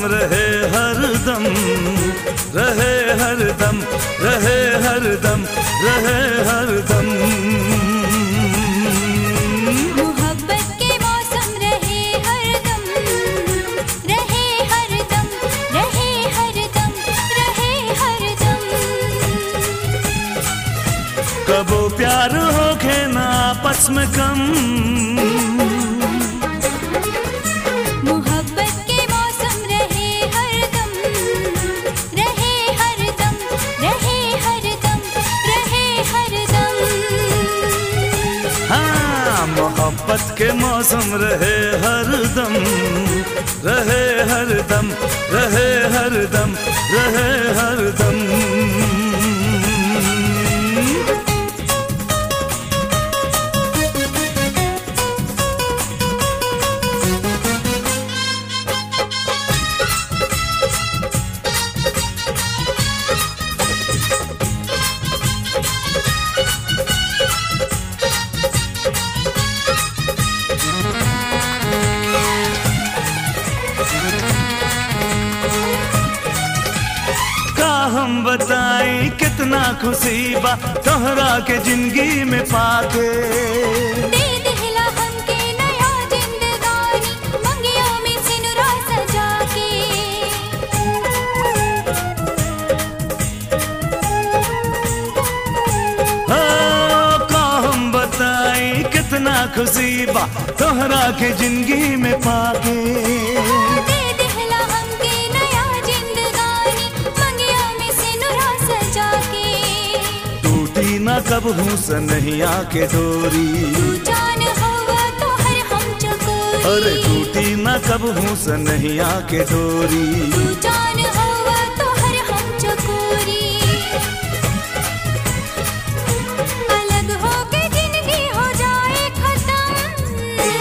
रहे हरदम रहे हरदम रहे हरदम रहे हरदम मोहब्बत के मौसम रहे हरदम रहे हरदम रहे हरदम रहे हरदम कबो प्यार हो के ना आपस में कम मोहब्बत के मौसम रहे हरदम रहे हरदम रहे हरदम रहे हरदम हाँ मोहब्बत के मौसम रहे हरदम रहे हरदम रहे हरदम रहे हरदम का हम बताएं कितना खुशी बा तोहरा के जिंदगी में पाके दे दिहला हमके नया जिंदगानी मंगियों में सिनुरा सजा के हो का हम बताएं कितना खुशी बा तोहरा के जिंदगी में पाके दे दिहला हमके नया जिंदगानी मंगियों में सिनुरा सजा के टूटी ना कब हूँ सनहिया के डोरी तू जान होगा तो हर हम चकोरी अरे टूटी ना कब हूँ सनहिया के डोरी तू जान होगा तो हर हम चकोरी अलग होके जिंदगी हो जाए खत्म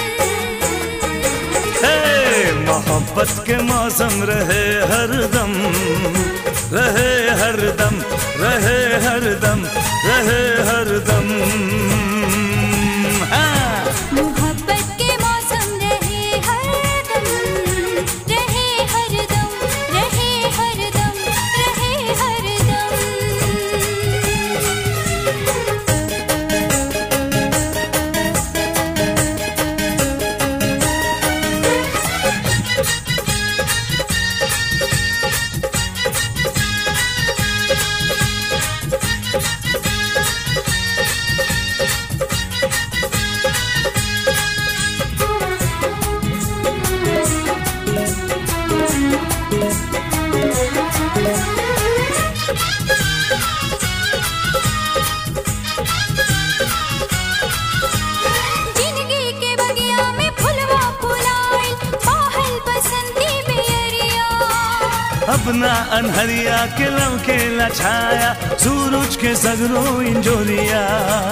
हे मोहब्बत के मौसम रहे हरदम रहे हरदम रहे हरदम रहे हरदम हाँ मोहब्बत के मौसम रहे हरदम रहे हरदम रहे हरदम रहे हरदम जिंदगी के बगिया में फुलवा फुलाइल बाहल बसंती बेरिया अपना अनहरिया के लौके लछाया सूरज के सगरो इंजोरिया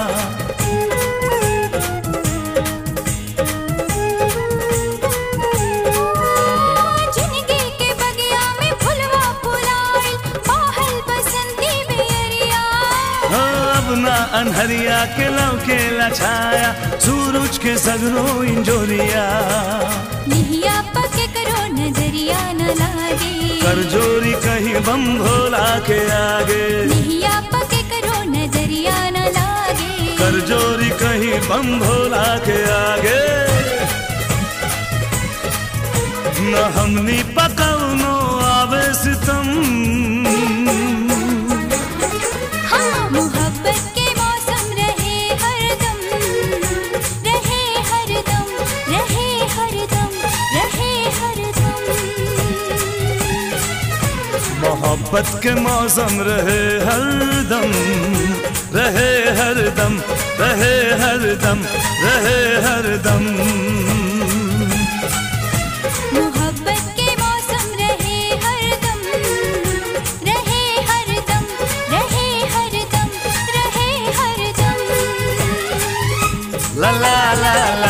जिंदगी के बगिया में फुलवा फुलाइल बाहल बसंती बेरिया हो अपना अनहरिया के लौके लछाया सूरज के सगरो इंजोरिया निहिया पके करो नजरिया न लागे कर जोरी कहीं बम भोला के आगे निहिया पके करो नजरिया न लागे कर जोरी कहीं बम भोला के आगे न हमनी पकौनो आवे सितम हाँ मोहब्बत के मौसम रहे हरदम रहे हरदम रहे हरदम रहे हरदम मोहब्बत के मौसम रहे हरदम रहे हरदम रहे हरदम रहे हरदम मोहब्बत के मौसम रहे हरदम रहे हरदम रहे हरदम रहे हरदम ला ला ला